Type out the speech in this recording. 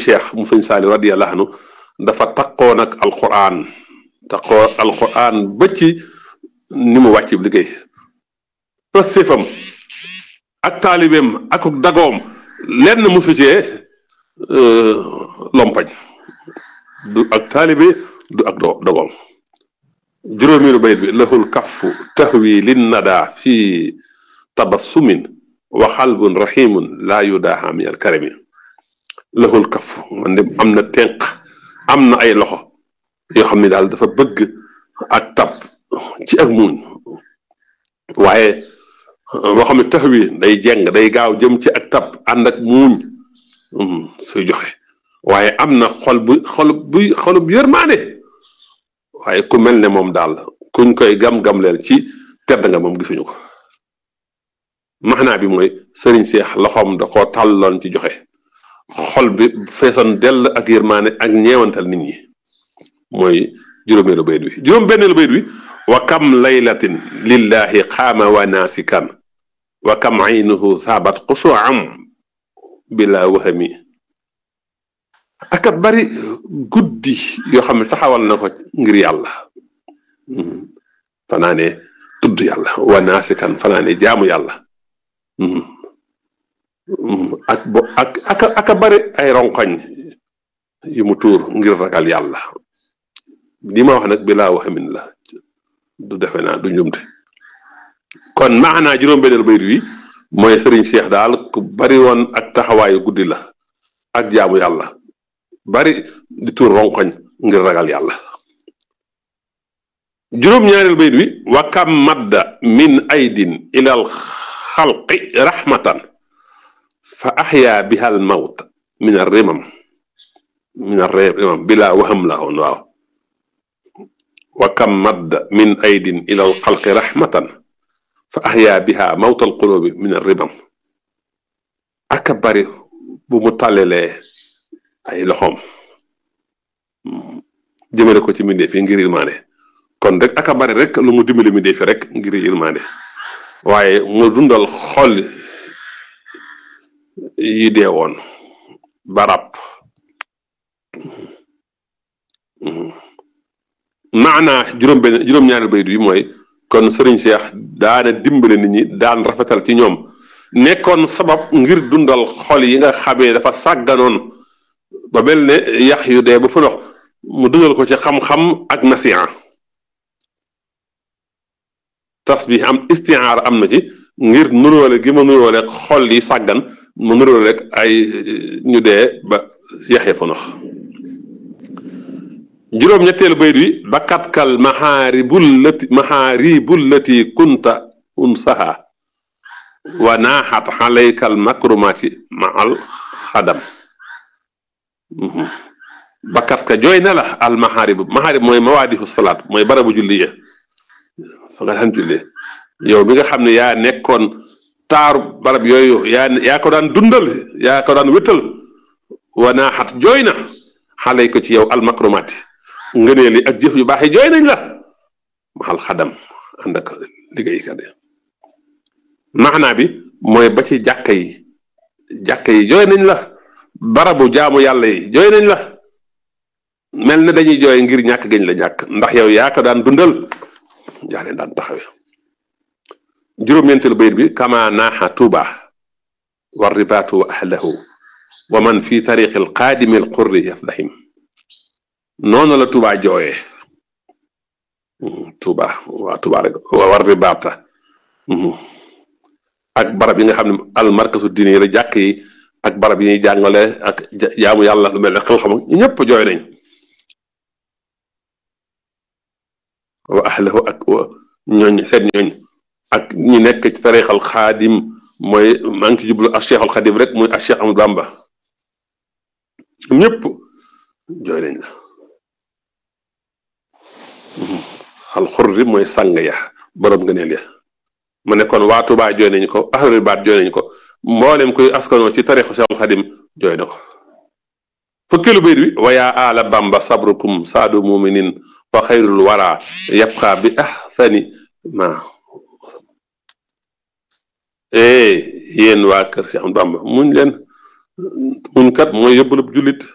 cheikh mu sëñ saali radiyallahu anhu dafa taqoo nag alquran taqoo alquran ba ci ni mu wàcc liggéey pëstéefam ak taalibeem ak dagoom lenn musu cee lompañ du ak taalibe du ak do dogoom juróomilu bayit bi lahul kaffu tahwi lin nada fi tabassumin wa xalbun rahimun laa yudaaha min al karami lahul kaffu man de am na tenq am na ay loxo yoo xam ne daal dafa bëgg ak tab ci ak muuñ waaye boo xam ne tax wi day jeng day gaaw jëm ci ak tab ànd ak muuñ suy joxe waaye am na xol bu xol buy xolub yërmaane waaye ku mel ne moom daal kuñ koy gam-gam leen ci tedd nga moom gisuñu ko maxnaa bi mooy sëriñ seex loxoom da koo tàlloon ci joxe xol bi feesoon dell ak yërmaane ak ñeewantal nit ñi mooy juróomeelu bayit wi juróom benneelu bayit wi wa kam laylatin lillahi xaama wa naasikan wa kam aynuhu saabat xusuam bila wahami aka bari guddi yoo xam ne taxawal na ko ngir yàlla fanaane tudd yàlla wa naasikan fanaane jaamu yàlla ak bo ak aka aka bari ay ronkoñ yu mu tuur ngir ragal yàlla li ma wax nag bilaa waxamin la du defe naa du njumte kon maanaa juróom-benneel bayit wi mooy sëriñ Cheikh daal ku bari woon ak taxawaayu guddi la ak jaamu yàlla bari di tuur ronkoñ ngir ragal yàlla juróom-ñaareel bayit wi wa kam madda min aydin ilal xalqi rahmatan fa axyaa biha al mawt min ar rimam min ar rimam bila waham la woon waaw wa kam madda min aydin ila al xalqi rahmatan fa axyaa biha mawt al qulubi min ar rimam aka bari bu mu tàllelee ay loxoom jëmale ko ci mbindee fi ngir ilmaane kon rek aka bari rek lu mu dimbali mbindee fi rek ngir ilmaane waaye mu dundal xol yi dee woon barab maanaa juróom benn juróom-ñaari bayit yi mooy kon sëriñ Cheikh daana dimbale nit ñi daan rafetal ci ñoom nekkoon sabab ngir dundal xol yi nga xamee dafa sàgganoon ba mel ne yax yu dee ba fa dox mu dundal ko ci xam-xam ak nasiha tasbih am istiaar am na ci ngir nuróole gi ma nuróole xol yi sàggan ma nuróole rek ay ñu dee ba yaxee fa nox juróom-ñetteelu bayit wi bakatkal maxaaribul lati maxaaribul lati kunta unsaha wa naaxat xalaykal makrumati ma al xadam bakatka jooy na la al maxaarib maxaarib mooy mawaadifu salaat mooy barabu julli ya fa nga daan jullee yow bi nga xam ne yaa nekkoon taaru barab yooyu yaa yaa ko daan dundal yaa ko daan wétal wa naaxat jooy na xalay ko ci yow al makrumaati ngëneeli ak jëf yu baax yi jooy nañ la maxal xadam ànd ak liggéeykat yi maanaa bi mooy ba ci jàkka yi jàkka yi jooy nañ la barabu jaamu yàlla yi jooy nañ la mel na dañuy jooy ngir ñàkk gañ la ñàkk ndax yow yaa ko daan dundal yaa leen daan taxawe juróom-ñeenteelu bayit bi kama naaxa tuuba wa ribaatu wa ahlahu wa man fi tariqi alqaadimi alqurri yafdahim noonu la tuuba jooyee tuuba waa tuuba rek war ribaata ak barab yi nga xam ne almarkasu diine yi la jàkk yi ak barab yi ñuy jàngale ak jaamu yàlla lu mel ne xam-xam ñëpp jooy nañ wa ahlahu ak ñooñ seen ñooñ ak ñi nekk ci tarixal xaadim mooy maa ngi ci jublu ak cheikhul xadim rek muy ak cheikh Amadou Bamba ñëpp jooy nañ la alxurri mooy sàng ya borom ngëneel ya ma ne kon waa Tuubaa jooy nañ ko ahlul baat jooy nañ ko mboolem koy askanoo ci tarixu cheikhul xadim jooy na ko fukkeelu bayit bi wa yaa aala Bamba sabrukum saadu muminin fa xayrul wara yabqa bi ahsani ma eh yéen waa kër Cheikh Bamba muñ leen muñ kat mooy yóbbalub jullit